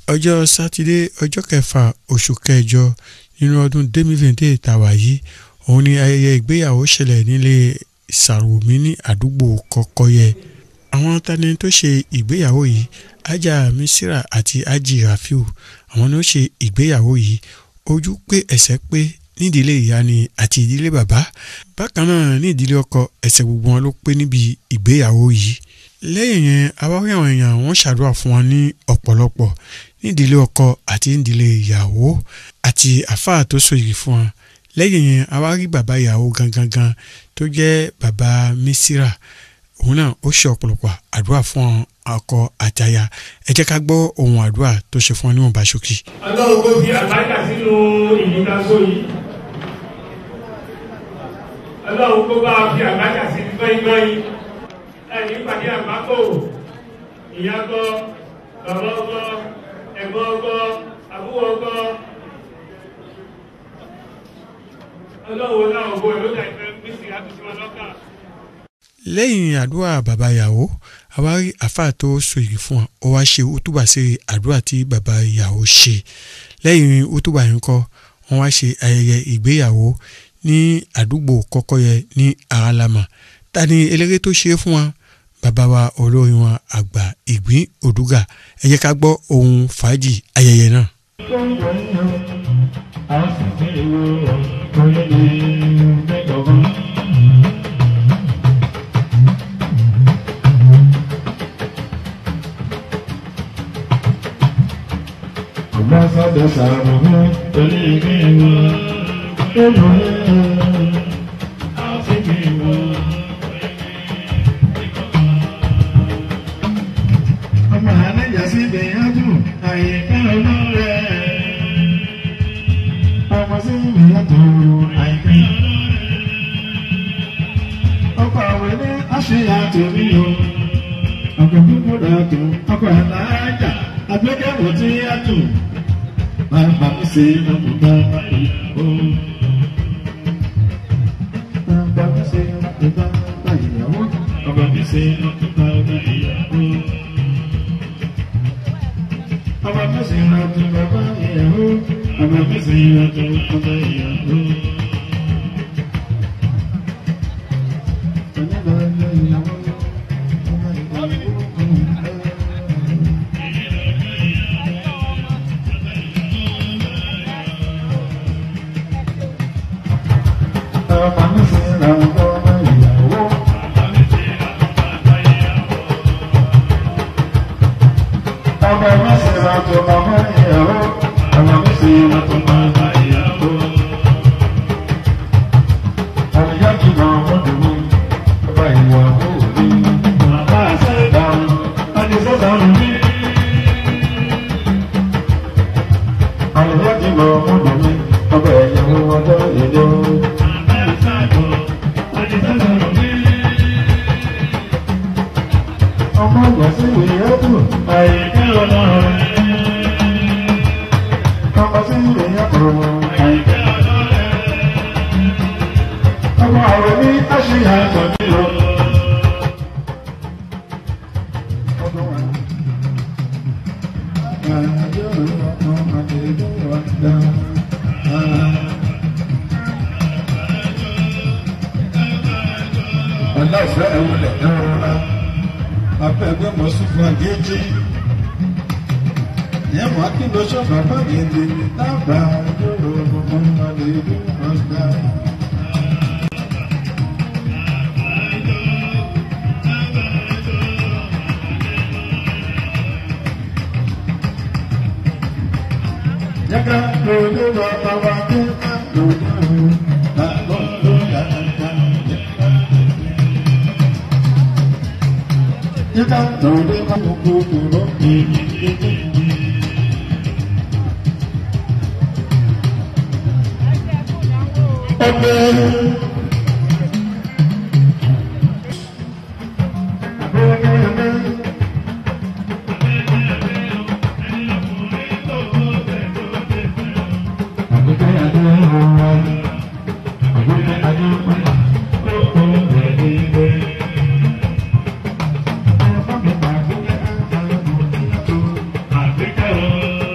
ọjọ́ sátidé ọjọ́ kẹfà oṣù kẹjọ nínú ọdún demi-vinde tàwa yìí òun ni ayẹyẹ ìgbéyàwó ṣẹlẹ̀ nílé sàrùmí ní àdúgbò kọkọyẹ àwọn tani tó ṣe ìgbéyàwó yìí ajá misira àti ají rafiu àwọn ló ṣe ìgbéyàwó yìí ojú pé ẹsẹ̀ pé nídìílé ìyá ni àti ìdílé bàbá bákan náà ní ìdílé ọkọ ẹsẹ̀ gbogbo wọn ló pé níbi ìgbéyàwó yìí lẹ́yìn yẹn awáwí àwọn èèyàn wọ́n ṣàdúrà fún wọn ní ọ̀pọ̀lọpọ̀ nídìílé ọkọ àti nídìílé ìyàwó àti àfáà tó so yìí fún wọn lẹ́yìn yẹn awárí bàbá ìyàwó gangan gan tó jẹ́ bàbá mísírà òun náà ó ṣe ọ̀pọ̀lọpọ̀ àdúrà fún ọkọ àtaya ẹ jẹ́ ká gbọ́ ohun àdúrà tó ṣe fún wọn níwọ̀nba ṣókí. ọlọ́run kò fi àbájá sínú ìdíkàsó yìí ọlọ́run kó bá fi àbájá sí gbọ́ngbọ́n ẹ̀yìn ìpàdé àpapọ̀ ìyá gbọ́ bàbá ọgbọ́ ẹ̀gbọ́n ọgbọ́ àbúrò ọgbọ́ ọlọ́run náà ògbó ẹ̀ ló dà ìfẹ́ gbèsè àtúnṣe wọn lọ́kàn. lẹ́yìn àdúrà bàbá ìyàwó àwárí àfáà tó so yìí fún wa ó wá ṣe útúbà sí àdúrà tí bàbá ìyàwó ṣe lẹ́yìn útúbà yìí kọ́ wọ́n wá ṣe ayẹyẹ ìgbéyàwó ní àdúgbò kọ́kọ́yẹ ní aralama ta ni eléré tó ṣe é fún wa bàbá wa olórin wa àgbà ìgbín òdúgà ẹ jẹ́ ká gbọ́ ohun fàájì ayẹyẹ náà. Ambassador Sàrùmí torí kí n wọ nínú àti kí n wọ. Ọmọ àlejò sí ìgbìyànjú àyíká olóore. Ọmọ sí ìgbìyànjú àyíká olóore. Ọkọ̀ àwẹ̀ ní àṣeyàtò mi o. Ọkọ̀ gbogbo dàtò, ọkọ̀ àlàájà, àgbékẹ̀wò tí a tù. Bàbá mi ṣe lọ́kùnrin bá ìyàwó. Bàbá mi ṣe lọ́kùnrin bá ìyàwó. Bàbá mi ṣe lọ́kùnrin bá ìyàwó. Bàbá mi ṣe lọ́kùnrin bá ìyàwó. Bàbá mi ṣe lọ́kùnrin bá ìyàwó. Bàbá mi ṣe lọ́kùnrin bá ìyàwó. Ọmọ mi sì ra tó bàbá ìyàwó. Ọmọ mi sì ra tó bàbá ìyàwó. Àlùyá kì máa mú dùnú. Bàbá ìyàwó mi. Bàbá àṣẹ ìdáhùn. Àdìsẹ́ dáhùn mi. Àlùyá kì máa mú dùnú. Bàbá ìyàwó ọjọ́ ìdó. Bàbá àṣẹ ìdáhùn. Àdìsẹ́ dáhùn mi ọmọ ìgbàsí ìwé ẹ̀dùn àìkí ọlọ́run. ọmọ sí ìwé ẹ̀dùn àìkí ọlọ́run. ọmọ àwẹ̀ ní àṣeyà àtọ̀bí o. Ọ̀la ìfẹ́ ẹ̀wọ̀lẹ̀ ẹ̀rọ̀ra abẹ́gbẹ́ mọ̀ sí fún agéjì. Ìyẹn mọ̀ kí ló ṣọ́ bàbá gèdè lábàá yóò gbogbo ọmọdé ìlú ọ̀gá. Yàgá lòdì lọ bàbá dé ká lòdì lọ bàbá lòdì yàgá. Yàgá lòdì bàbá gbogbo lòdì. Ọgbẹ́. Thank you.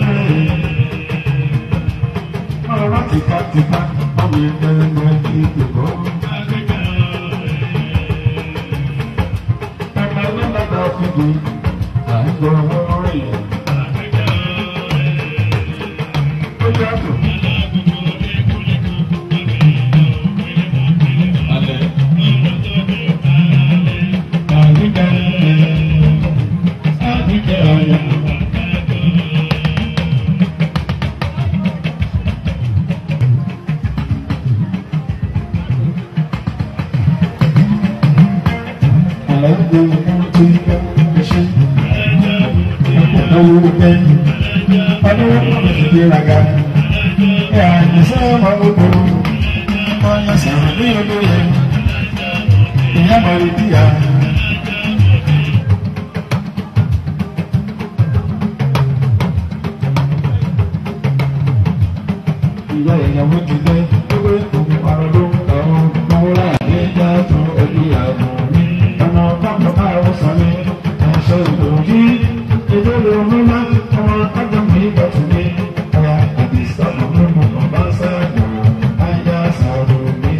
Ìyá ìyàwó ti dé, ó gbé òun ọ̀rọ̀ ló ń tọ́ ọ́, mọ́ láàyè já tún ẹbí àgbò mi. Ọmọ bàbá báwo sọ mi, ẹ̀ṣọ́ ìdòwú. Ìdílé omi máa ń ọmọ ọjọ́ mi bọ̀tún mi. Ọ̀yà àbí sábà mú mu bàbá sáàdù, ayá sàrò mi.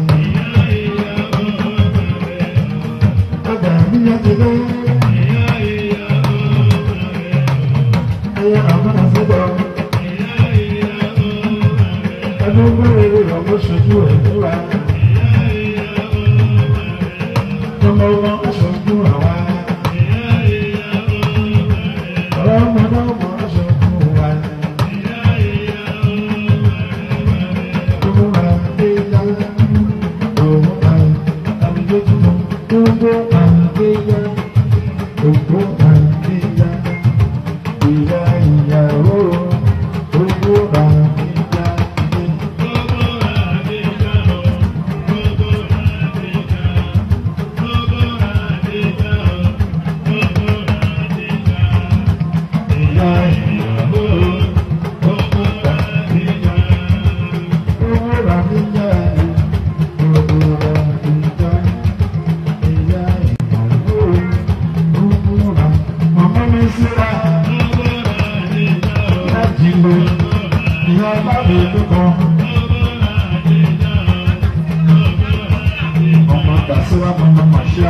Ọjà mi yá ti dé. Ayá àmọ́ àfẹ́dọ̀. Ẹnu gbére ọmọ ṣojú ẹ̀ fúra. Ọmọ ọmọ aṣojú àwa. Ọ̀rọ̀ ọmọdé ọmọ aṣojú wa. Gbogbo wa dé yá. Gbogbo wa àwùjọ tuntun. Gbogbo wa dé yá. Gbogbo wa dé yá. Ìyá ìyàwó. Gbogbo wa dé yá. Ìyá ìyàwó. Gbogbo wa dé yá. Gbogbo wa dé yá. Gbogbo wa dé yá. Ìyá ìyàwó. Gbogbo wa. Màmá mi síra. Láti lo ìyá bá mi lóko. Ọmọ Tàṣíwá mama Màṣíà.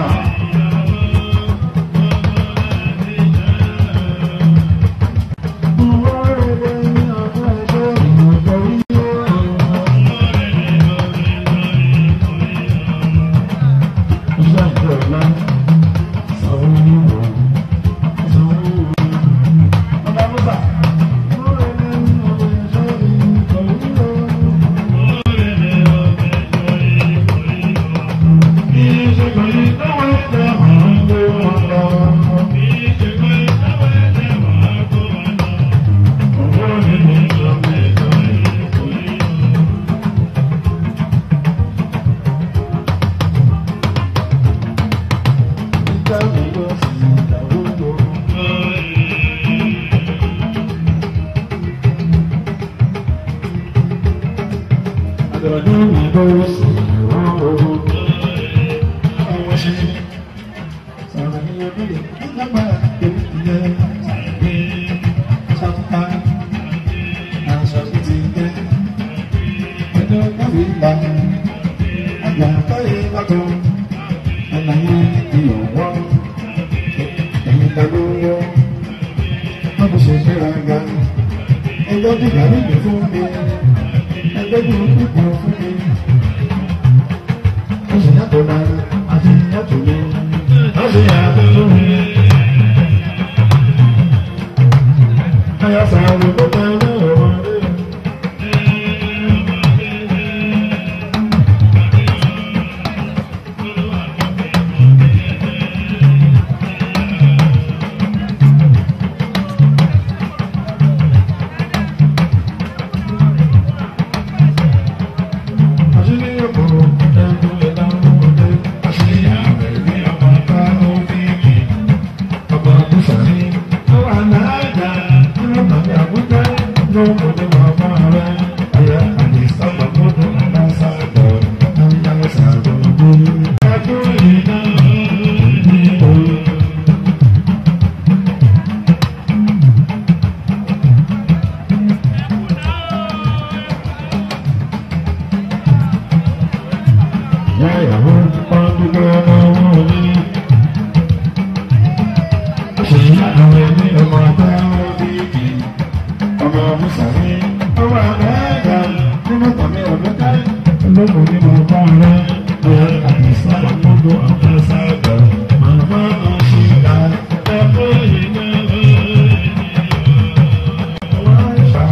Ẹgbẹ́ bí ìyàrí mi fún mi, ẹgbẹ́ bí ìlú kan fún mi. Ó sì yàtọ̀ náà, àti yàtọ̀ mi, ó sì yàtọ̀ tó mi. Ayọ̀ sàrò tó tẹ̀ ní ọmọdé. Àṣírí òkòrò ẹ̀dùn ìlànà òde. Àṣírí àwẹ̀ ní ọmọ bá ó fi kì. Ọmọ Bùsàrí ó wà láàjà nínú tàbí àbújá ló kò ní wà fún ààrẹ. Ẹ̀yà àdìsá gbàgbọ́dọ̀ àbáṣáàdọ̀ àyà ṣàgbọ̀gbọ̀. Ẹ̀dùn ìlànà òde. Yáyàwó ọdún ọmọ mi. Ṣé àwọn ẹni ọmọ bá bí kì? Ọmọ Mùsàlí, ọmọ àgbàgbà nínú tàbí ọdún ká. Olóko ní mo bá rẹ̀, ẹ̀ àdìsá àgbọ̀dọ̀ àbáṣáàgbà. Màmá àṣìlá ẹ̀kọ́ ìnáwó. Wọ́n ń ṣàlàyé.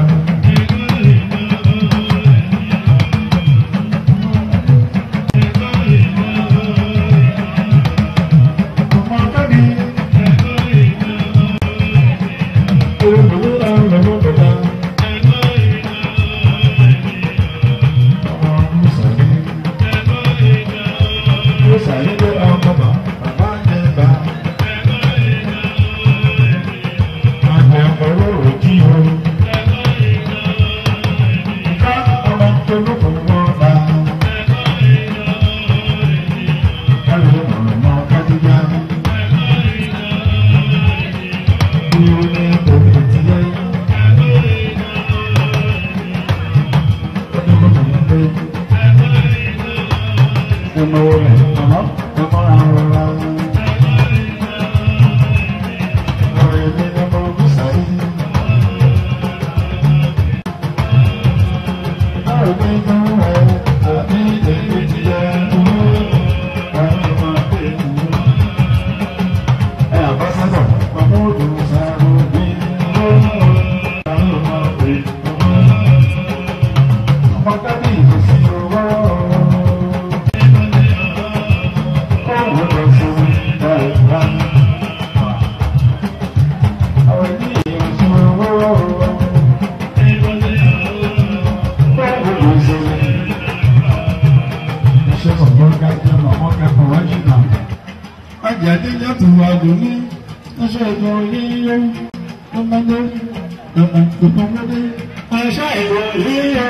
àjàdíjà tó wà lóní aṣọ ìbọn yíyọ ọmọdé ọmọdé aṣọ ìbọn yíyọ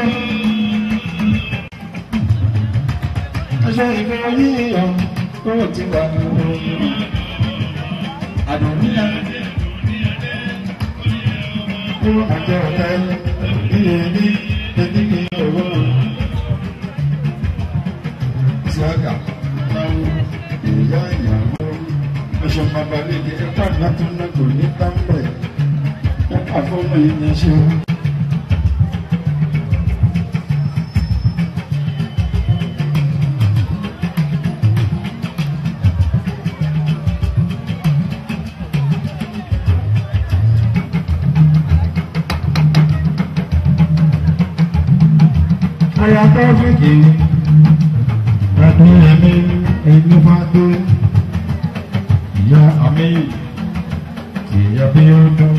aṣọ ìbọn yíyọ ó ti wà lóní àdùnníyà ó àjọ ọ̀tá iye ní ẹbí ní owó ìṣàgà náwó ìyá ìyàwó ọṣọ babalẹ̀ ní ẹ̀ka látúndà kò ní tábìlẹ̀ ẹ̀ka fọ́ọ̀mù yìí ní ṣe. Ayatọ́ fìdí ẹ̀dùn ẹ̀mí ẹ̀mí máa dé ìyá àmì ìyá bí ó dún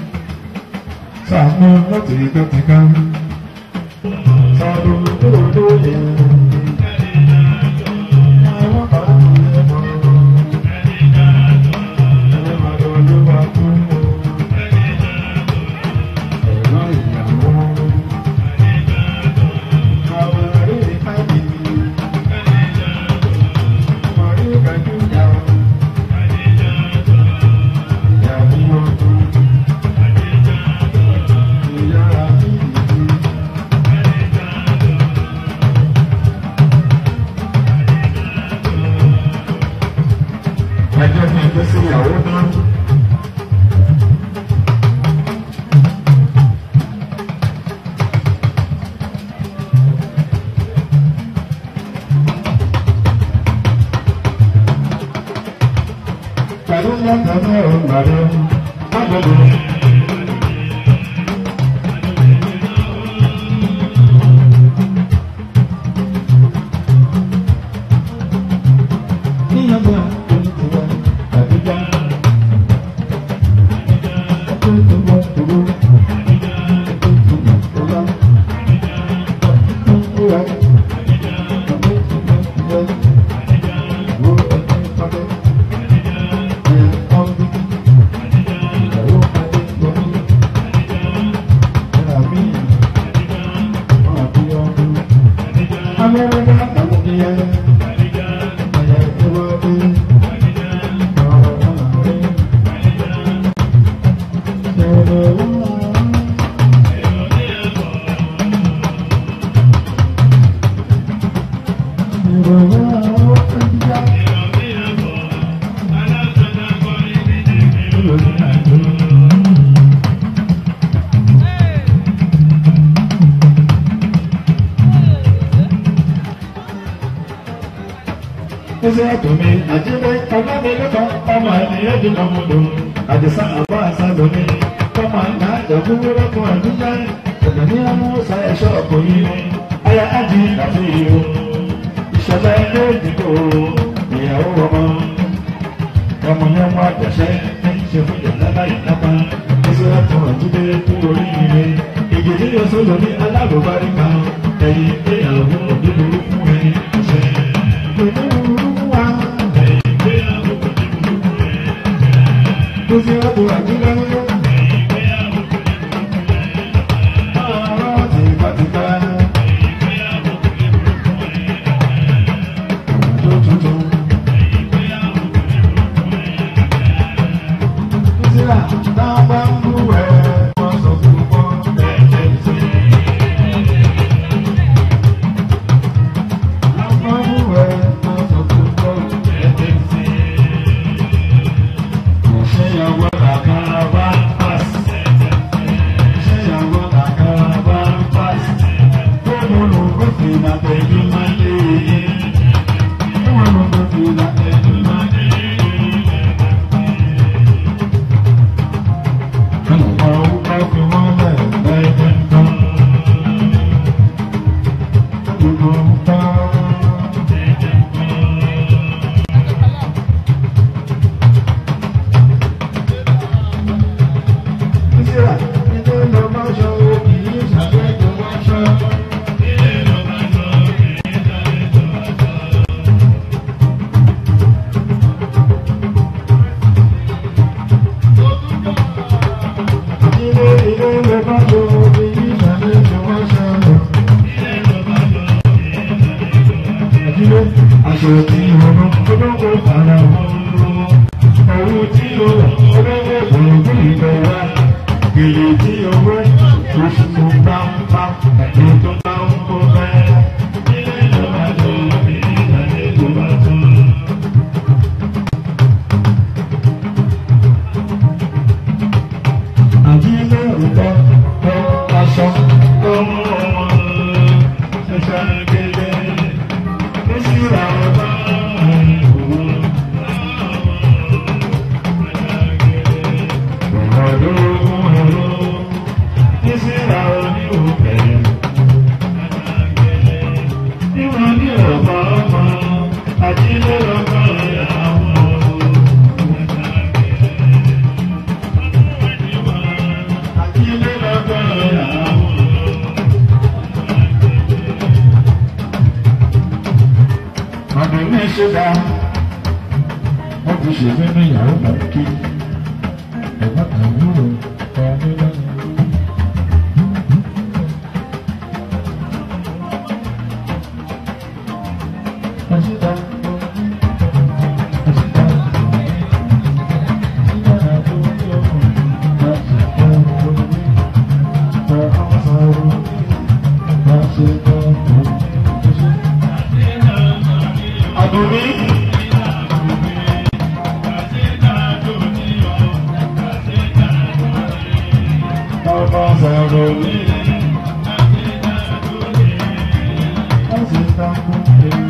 sàmú láti kẹ́kẹ́ká sàdó lóòdó yẹ. Àwọn kan ń lé mọ́ ẹ̀rọ màdó ló wà fún ẹ̀rọ ìyàwó. Àwọn ẹ̀rí ìpàdé mọ̀rí kàdúnyà. Ẹjọ́ fi ẹgbẹ́ sí ìyàwó náà. Pẹ̀lú lọ́tọ̀ náà ń gbàdọ̀, má gbọ́dọ̀. Níyànjú àtúntò àdúgbò. Àtúntò bọ̀ tòrò. Àtúntò bọ̀ tòrò. Àtúntò rẹ̀. Àtúntò bọ̀ tòrò. Wo ẹni pàdé. Ẹ̀ ọ́n bí. Ìyàwó pàdé lọ́mí. Ẹ̀rà mí. Wọ́n àbí ọdún. Amẹ́rẹ́dá àwọn ìyẹn. Ẹsẹ̀ àtòmí àjílẹ̀ ọ̀gámilẹ́kọ̀ ọmọ ènìyàn di ọmọdé. Àdìsá àbá àṣà lóní. Ọmọ àgbà àjọkúwúrẹ́ fún àdúgbò. Ẹ̀gbẹ̀ ní ọmọ ọ̀sà ẹ̀ṣọ́ ọkùnrin ni. Aya ájì àti ìlú. Ìṣẹ̀lẹ̀ ilé ìdìbò ìyàwó ọmọ. Ọmọ yẹn wá àjọṣẹ́ ní ṣe fún ìyàlá láyé lápá. Ẹsẹ̀ àtò àjílẹ̀ kú oríire. Ìgbèdí yóò sọ̀rọ̀ ní alábòbárí kan. Ẹ̀yìn ìgbéyàwó òdòdó fún ẹni ọ̀sẹ̀. Thank owó oṣù tó bá ń bá ẹ̀dọ́ tó bá ń kó bẹ́ẹ̀. Ilé ìjọba tó bí ìdájọ́ tó bá tó. Àbí ilé ìtọ́ tó aṣọ tó mú ọmọ ṣẹṣẹ kéde. Ó sì rà ọ̀tá ìwò. Wọ́n ti ṣe nínú ìyàwó bàbá ẹ̀gbọ́n àbúrò ọdún lọ́nà. Ọ̀síta. Ọ̀síta. Ọ̀síta àti orí ọkùn láti ọ̀rọ̀ orí. Ọ̀rọ̀ sọ̀rọ̀ láti ọ̀rọ̀ Àdùnní. Ọba sọ̀rọ̀ ní. Ọ̀síta kún un.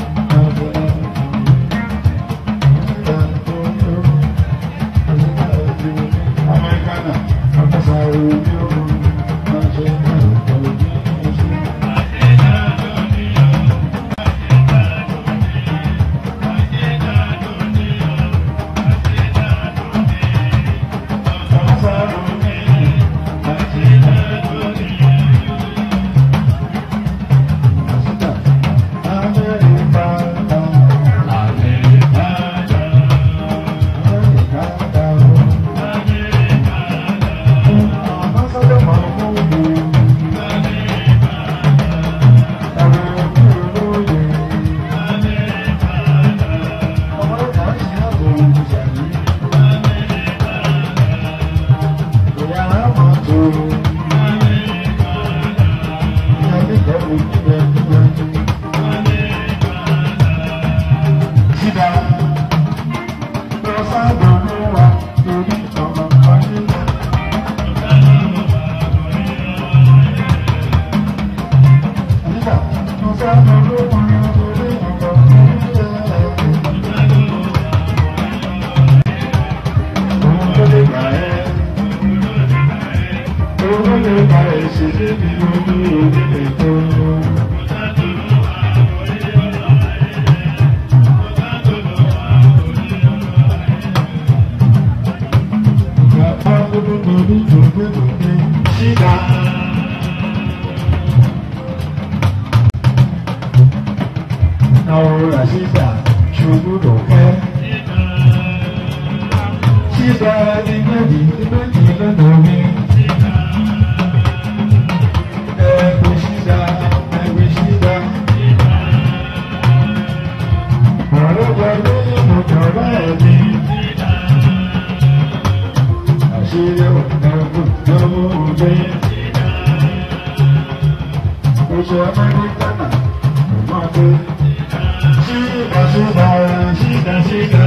Ahora sí está, chulo que Síta ní méjì ní méjì lọ́dọ̀ mi. Ẹ̀kú síta, ẹ̀kú síta. Ọ̀rọ̀ jọ lórí ìmọ̀jọba ẹ̀mí. Àṣírí ọ̀nà ìjọba òde. Oṣù Amẹ́ríkà náà, ọmọdé. Síta síta, síta síta.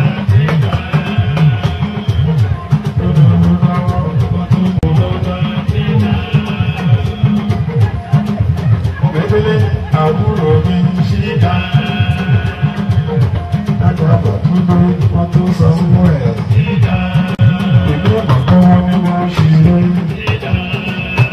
Mẹ́tẹ́lẹ́ àbúrò mi síta. Àgbàgbà tó ló wọ́n tó sanwó ẹ̀. Ìlú ọ̀kan wọn ni wọ́n ṣe lé.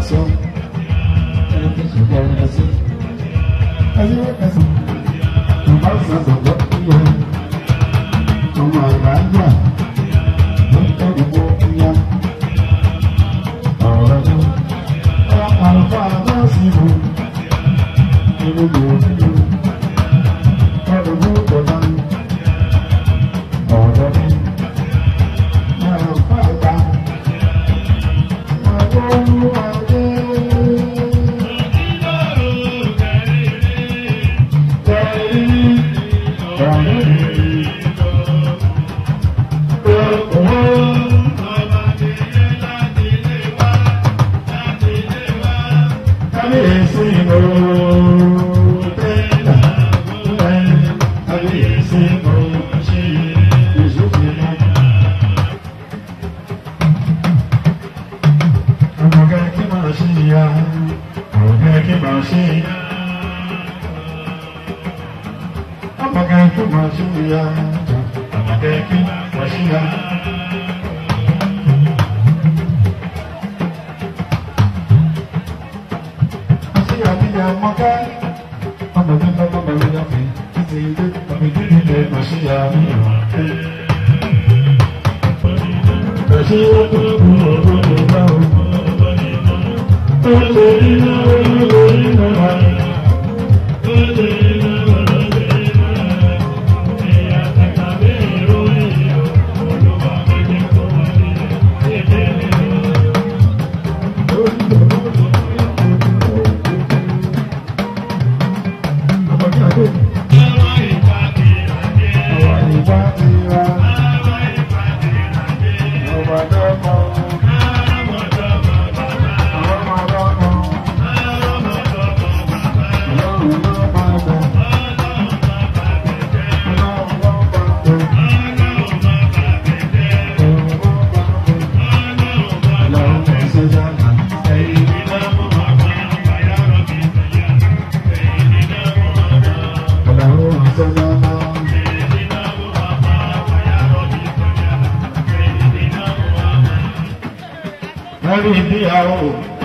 sọ. Ẹni tí ṣùgbọ́n ẹni ẹsẹ̀. Ẹni ẹsẹ̀. Bàbá sọ̀tọ̀ lọ sí ẹ. Ọmọ àgbà ń jà. Ó ń tọ́ ìwọ ìyá. Ọ̀rọ̀ ni. Àlùfáà náà sì wù. Inú mi ò ní lò. Ọ̀rọ̀ ló dọ̀la. Ọ̀rọ̀ ni. Àlùfáà gbà. Ọmọge kí máa ṣe ya, ọmọge kí máa ṣe ya. Ọmọge kí máa ṣe ya, ọmọge kí máa ṣe ya. Ṣé àbíyá ọmọge? Ọmọge lọ́mọ bẹ̀rẹ̀ yá mi, títí ilé ọmọ ìdílé ilé máa ṣe ya ní ìwọ̀n. Ẹ̀ṣẹ́ tó kúrò tó lè bá òun. Lórí ìgbéyàwó,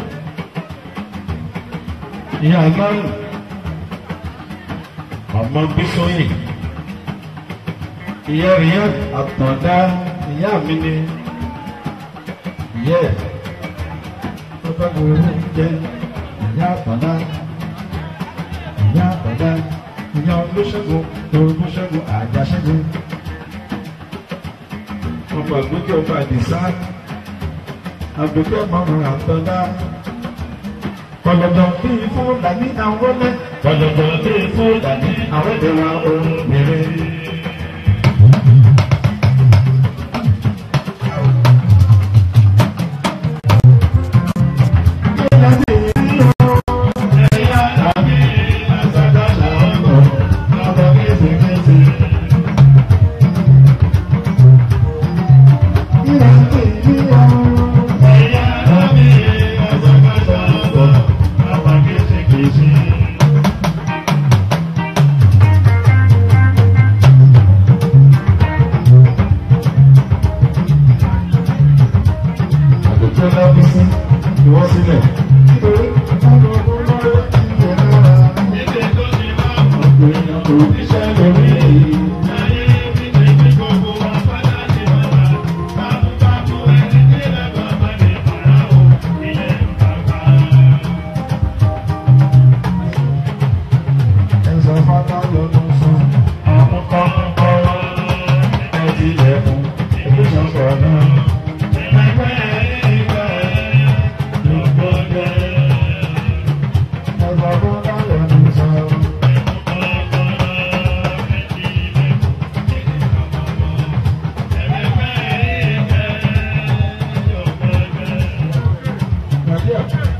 ìyá lọ́rùn, ọmọ Bísóyè, ìyá ìyá àtọ̀dá ìyá mi ni, ìyá ẹ̀ tó bá gbogbo owó jẹ́ ìyá àtọ̀dá, ìyá àtọ̀dá, ìyá olóṣègùn tó olóṣègùn àjàṣègùn. Ọmọ ìgbókè ọba àdìsá àgbẹ̀kẹ́ mọ̀ràn àtọ́dá. Kọ̀lọ̀dọ̀ bí Fúlàní àwọn ọmọ kọ̀lọ̀dọ̀ bí Fúlàní àwọn ìdẹ̀wà obìnrin. Àgbẹ̀kẹ́ lọ́bí sí ìwọ́sílẹ̀. Nítorí ọmọ ọmọ lọ́wọ́ ìyẹn lára. Ọkùnrin ọkọ̀ oníṣẹ́ lórí èyí. Ẹ̀sọ́ fátá lọ́dún sùn. Àwọn kan ń kọ́ ẹ̀dí ilẹ̀kùn. Ìgbésàn sọ̀rọ̀ náà. Ẹ̀sọ́ fátá lọ́dún sùn. Nàìjíríà.